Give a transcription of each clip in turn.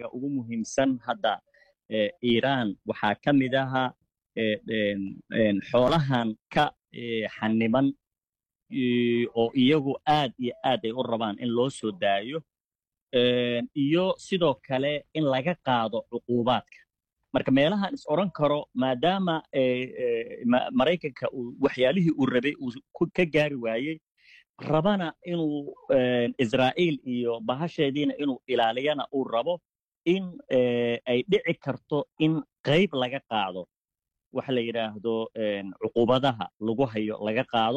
iyaga ugu muhiimsan hadda iiraan waxaa ka mid ahaa xoolahan ka xaniban oo iyagu aad iyo aad ay u rabaan in loo soo daayo iyo sidoo kale in laga qaado cuquubaadka marka meelahan is odhan karo maadaama maraykanka waxyaalihii uu rabay uu ka gaari waayey rabana inuu israa'iil iyo bahasheediina inuu ilaaliyana uu rabo in ay dhici karto in qayb laga qaado waxa la yidhaahdo cuquubadaha lagu hayo laga qaado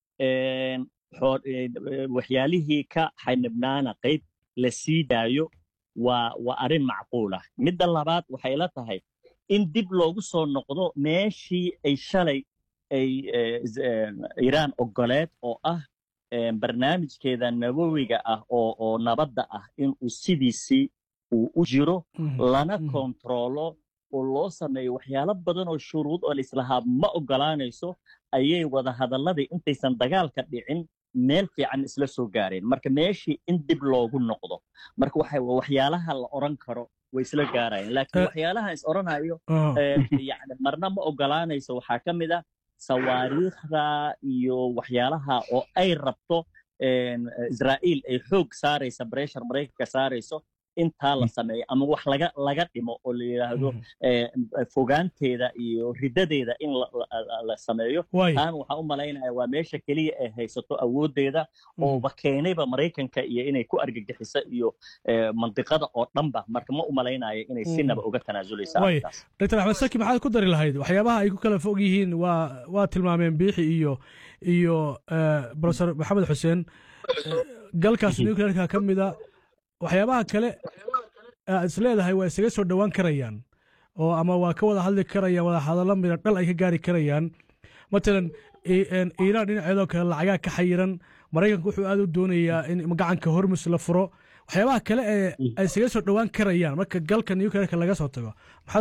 waxyaalihii ka xanibnaana qayb la sii daayo waa waa arrin macquul ah midda labaad waxay la tahay in dib loogu soo noqdo meeshii ay shalay ay iiraan ogoleed oo ah barnaamijkeeda nabowiga ah oo oo nabadda ah inuu sidiisii uu u jiro lana kontaroolo oo loo sameeyo waxyaalo badan oo shuruud oo laislahaa ma ogolaanayso ayay wada hadalladii intaysan dagaalka dhicin meel fiican isla soo gaareen marka meeshii in dib loogu noqdo marka waxa waxyaalaha la odhan karo way isla gaarayeen laakiin waxyaalaha is odhanayo yani marna ma ogolaanayso waxaa ka mid ah sawaariikhda iyo waxyaalaha oo ay rabto israa'iil ay xoog saaraysa breshar maraykanka saarayso intaa la sameeyo ama wax laga laga dhimo oo la yidhaahdo fogaanteeda iyo riddadeeda in la sameeyo taana waxaan u malaynaya waa meesha keliya ay haysato awooddeeda ooba keenayba maraykanka iyo inay ku argagixiso iyo mandiqada oo dhanba marka ma u malaynayo inay sinaba uga tanaasuleysa dr axmed saki maxaad ku dari lahayd waxyaabaha ay ku kala fog yihiin waa waa tilmaameen biixi iyo iyo profesor maxamed xuseen galkaas nuclearka ka mida waxyaabaha kale aad is leedahay waa isaga soo dhowaan karayaan oo ama waa ka wada hadli karayaan wada hadallo mida dhal ay ka gaari karayaan matalan iiraan dhinaceedoo kale lacagaa ka xayiran maraykanku wuxuu aad u doonayaa in gacanka hormus la furo waxyaabaha kale ee ay isaga soo dhowaan karayaan marka galka nuclearka laga soo tago